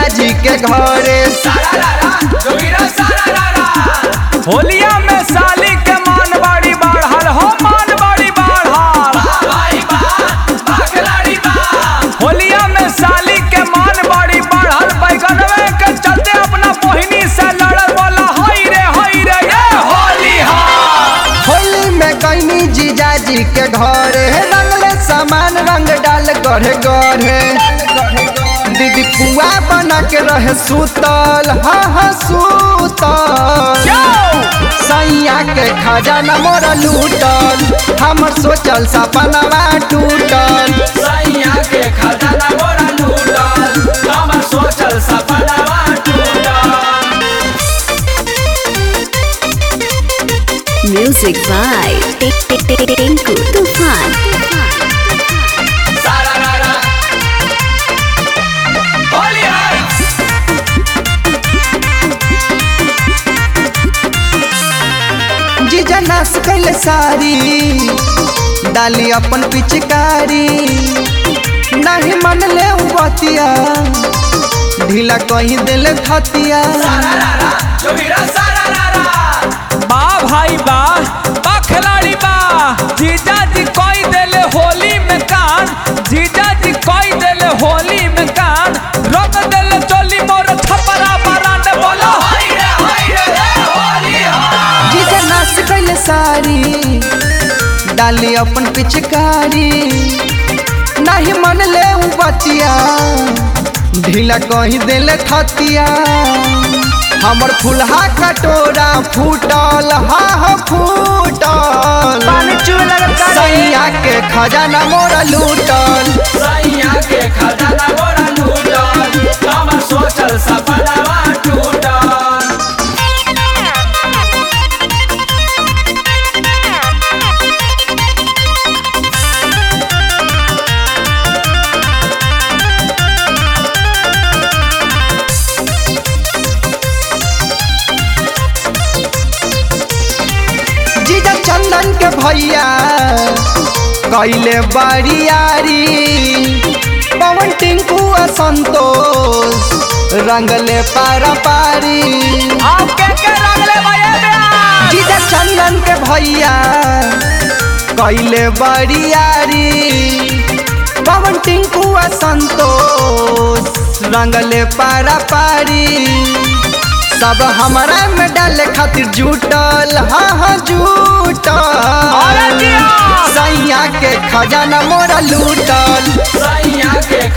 जीजाजी के घरे होलिया में साली के मान बाड़ी बढ़ल हो मान बाड़ी बढ़ल होलिया में साली के मान बाड़ी बढ़ल बैगनवे के चलते अपना बहिनी से लड़ल बोला हई रे हई रे ये होली हा होली में कैनी जीजाजी के घरे रंगले सामान रंग डाल गढ़े गढ़े दीदी पुआ बना के रहे सुतल हाँ हाँ सुतल क्यों सैया के खजाना मोरा लूटल हमर सोचल सपनवा टूटल Music by Tinku Tufan. जीजा नाश कैले सारी डाली अपन पिचकारी नहीं मन ले उ बतिया ढीला कहीं दिल खतिया बा भाई बा बा खिलाड़ी बा जीजा जी कोई देले होली में कान जीजा जी कोई देले होली में कान रोक देले चोली मोर छपरा बरांड बोलो जीजा नाश कैले सारी डाली अपन पिचकारी नहीं मन ले उ बतिया ढीला कहीं दिल खतिया हमर फुलहा कटोरा फूटल हा हा फूटल पानी चुए लगल का रे? सैया के खजाना मोरा लूटल जीजा चंदन के भैया कैले बरियारी पवन टिंकू आ संतोष रंगले पारा पारी आप के के रंगले भैया ब्याह जीजा चंदन के भैया कैले बरियारी पवन टिंकू आ संतोष रंगले पारा पारी सब हमारा में डाले खातिर जुटल हाँ हाँ अरे जुटल जिया। सैया के खजाना मोरा लूटल सैया के